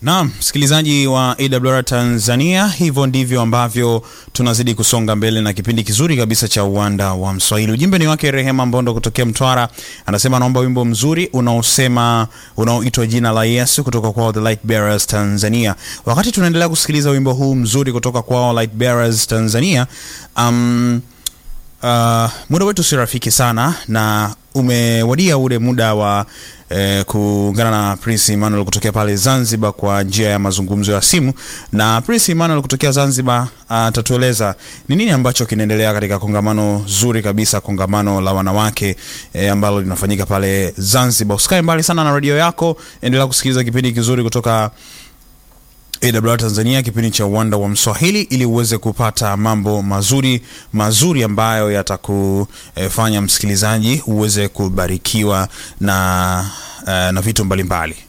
Naam, msikilizaji wa AWR Tanzania, hivyo ndivyo ambavyo tunazidi kusonga mbele na kipindi kizuri kabisa cha uwanda wa Mswahili. Ujumbe ni wake Rehema Mbondo kutokea Mtwara, anasema anaomba wimbo mzuri unaosema unaoitwa jina la Yesu kutoka kwao The Light Bearers Tanzania. Wakati tunaendelea kusikiliza wimbo huu mzuri kutoka kwao Light Bearers Tanzania, um, uh, muda wetu si rafiki sana na umewadia ule muda wa eh, kuungana na Prince Emmanuel kutokea pale Zanzibar kwa njia ya mazungumzo ya simu. Na Prince Emmanuel kutokea Zanzibar atatueleza ni nini ambacho kinaendelea katika kongamano zuri kabisa, kongamano la wanawake eh, ambalo linafanyika pale Zanzibar. Usikae mbali sana na redio yako, endelea kusikiliza kipindi kizuri kutoka AWR Tanzania, kipindi cha uwanda wa Mswahili, ili uweze kupata mambo mazuri mazuri ambayo yatakufanya msikilizaji uweze kubarikiwa na, uh, na vitu mbalimbali.